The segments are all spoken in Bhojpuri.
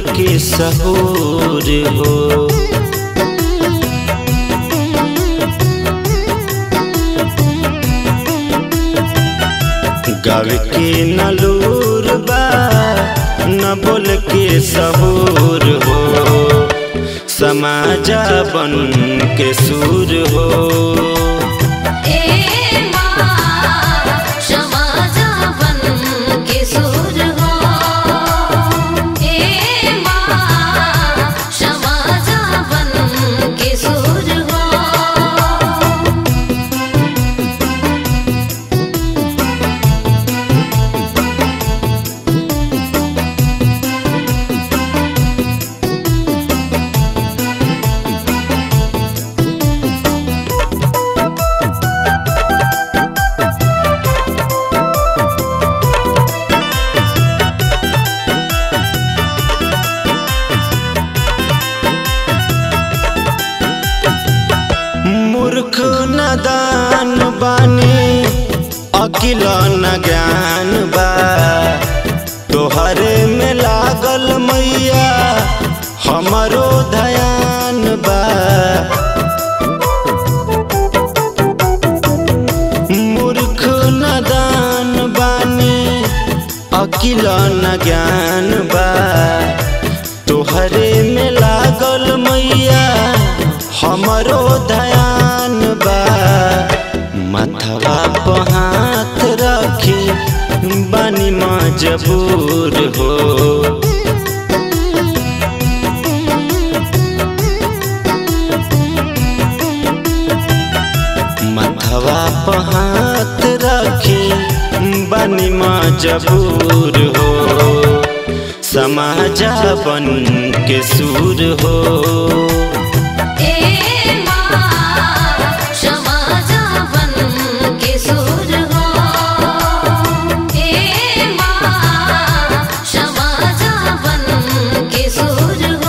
के सहूर हो गावे के न लूर बा न बोल के सहूर हो समाजा बन के सूर हो ए माँ समाजा बन के सुर हो ए माँ समाजा बन के सुर हो मूर्ख नदान बानी अकिल न ज्ञान बा तोहरे में लागल मैया हमरो धयान बा मूर्ख नदान बानी अकिल न ज्ञान बा तोहरे में लागल मैया हमरो धयान बा मथवा पे हाथ रखी बानी मजबूर हो मथवा पे हाथ रखी बानी मजबूर हो समाजा बन के सूर हो ए माँ समाजा बन के सुर हो ए माँ समाजा बन के सुर हो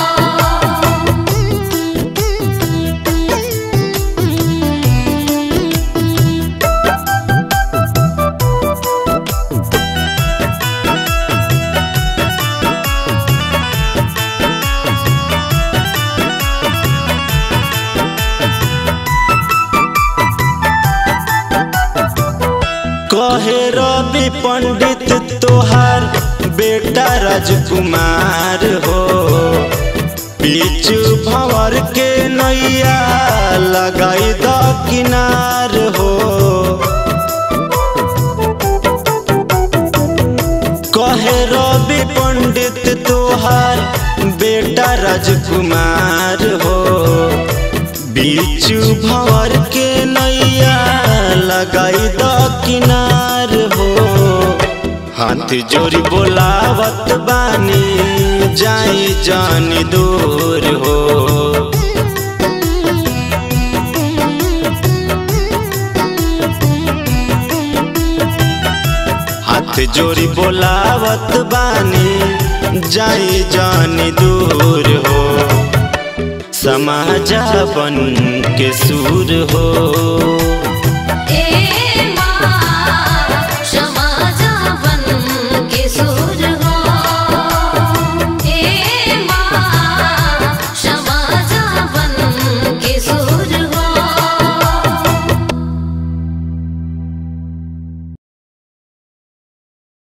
कहे रवि पंडित तोहार बेटा राजकुमार हो बीच भंवर के नैया लगाई द किनार हो कहे रवि पंडित तोहार बेटा राजकुमार हो बीच भंवर के नैया लगाई द किनार हो हाथ जोड़ी बोलावत बानी जाई जानी दूर हो हाथ जोड़ी बोलावत बानी जाई जानी दूर हो समाजा बन के सूर हो